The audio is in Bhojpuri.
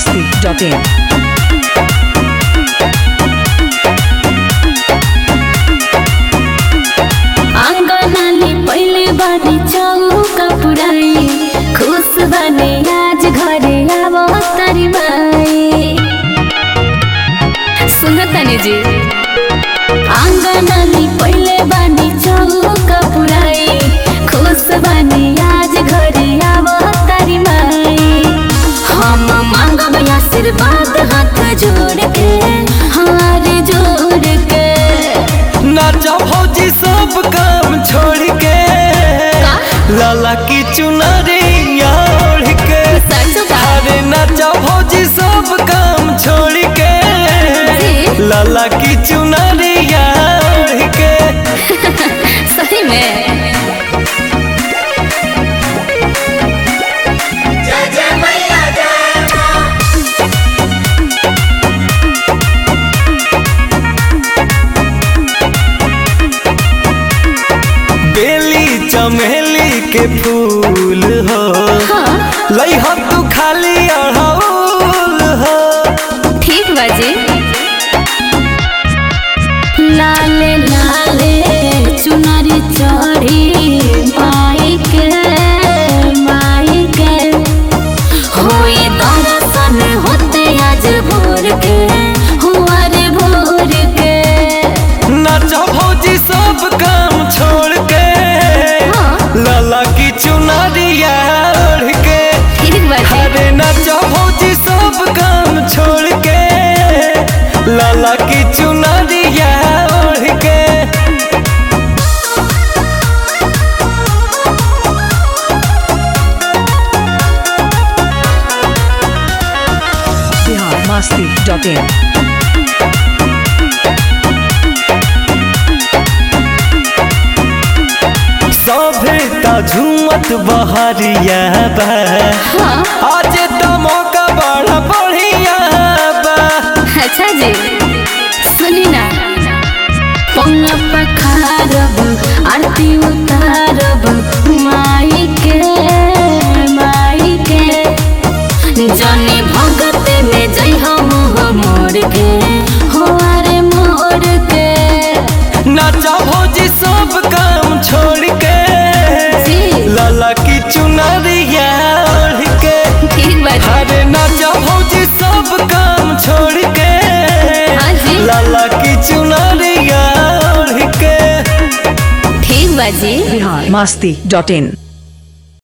biharmasti.in आंगनाली पहिले बानी चौका पुराई खुश बने आज घरे आवो तारी माई सुनतनी जी आंगनाली पहिले बानी चौका पुराई खुश बने आज घरे आवो तारी माई हम मांगब आशीर्वाद हाथ जोड़ के हार जोड़ के नाचा भौजी सब काम छोड़ के लाला की चुनरिया ओढ़ के सच बा। अरे नाचा भौजी सब काम छोड़ के जी। लाला की चुनरिया ओढ़ के सही में बेली चमेली के फूल हो लई हो तू खाली अड़हुल हो ठीक बाजी लाले लाले चुनरी चढ़ी माई के माई के होई दर्शन होते आज भोर के हुआ रे भोर के नाचा भौजी सब काम छोड़ के हाँ। लाला की चुनरिया ओढ़ के ठीक बाजी अरे नाचा भौजी सब काम छोड़ के लाला की चुनरिया ओढ़ के biharmasti.in सभे ता झूमत बहरिया बा हाँ आज तो मौका बड़ा बढ़िया बा अच्छा जी सुनी ना पौना पखारब आरती उतारब माई के माई के जने भगत में जय हम मोर के हो अरे मोर के नाचा भौजी सब काम छोड़ के जी। लाला की चुनरिया ओढ़ के ठीक बात अरे नाचा भौजी सब काम छोड़ के हाँ जी। लाला की चुनरिया ओढ़ के ठीक बाजी biharmasti.in